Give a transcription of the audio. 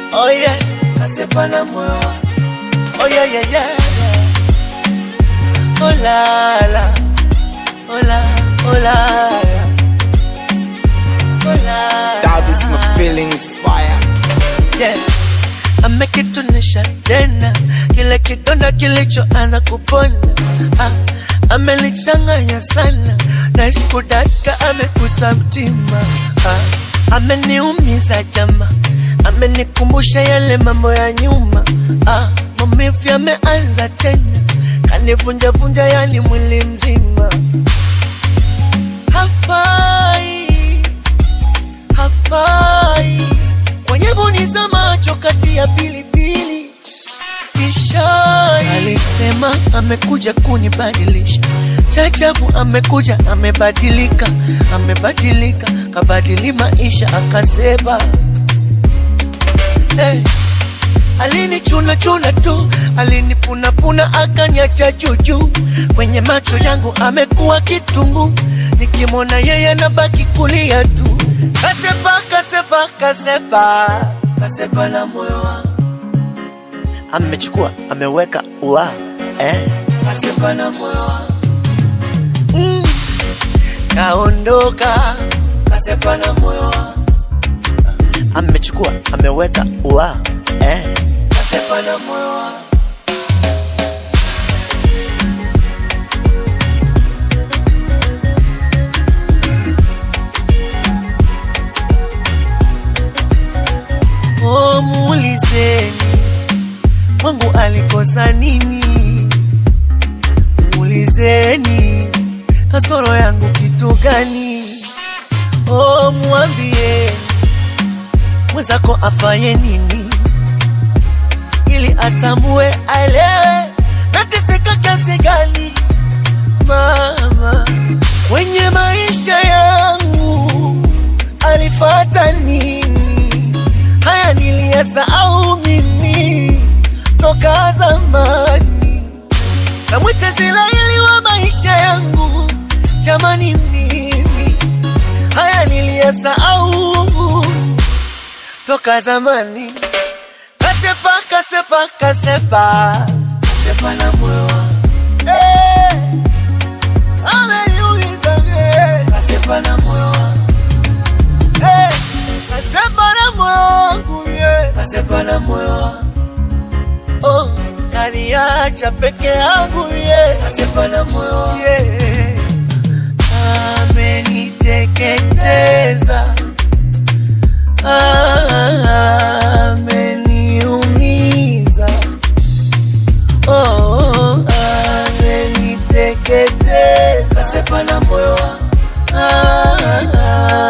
Oh yeah, kasepa na moyo wangu. Oh yeah, yeah, yeah. Oh la la, oh la, oh la la. Oh la That is my feeling fire. yeah. Amekitunisha tena kile kidonda kilichoanza kupona ah, amelichanganya sana na kudaka amekusa mtima ah, ameniumiza jama, amenikumbusha yale mambo ya nyuma ah, maumivu yameanza tena, kanivunjavunja yani mwili mzima, hafai hafai kwenye boni za macho kati ya pilipili kishai. Alisema amekuja kunibadilisha, chachabu amekuja amebadilika, amebadilika kabadili maisha akasema hey. Alinichuna chuna tu, alinipunapuna akaniacha juju. Kwenye macho yangu amekuwa kitungu, nikimwona yeye nabaki kulia tu. Kasepa, kasepa, kasepa, kasepa na moyo wangu amechukua ameweka ua eh? Kasepa na moyo wangu mm. Kaondoka, kasepa na moyo wangu amechukua ameweka ua eh? Kasepa na moyo wangu Oh, muulizeni Mungu alikosa nini? Muulizeni kasoro yangu kitu gani? Oh, mwambie mwenzako afaye nini, ili atambue, aelewe nateseka kiasi gani. Mama kwenye maisha yangu alifata nini? Haya niliyasahau mimi toka zamani. Namwita Israeli wa maisha yangu, jamani, mimi haya niliyasahau toka zamani. Kasepa, kasepa, kasepa, kasepa na moyo wangu eh, ameniuliza eh, kasepa na moyo wangu eh, kasepa na moyo wangu yeah, kasepa na moyo wangu oh, kaniacha peke yangu yeah, kasepa na moyo wangu yeah, ameniteketeza ameniumiza oh, ameniteketeza kasepa na moyo wangu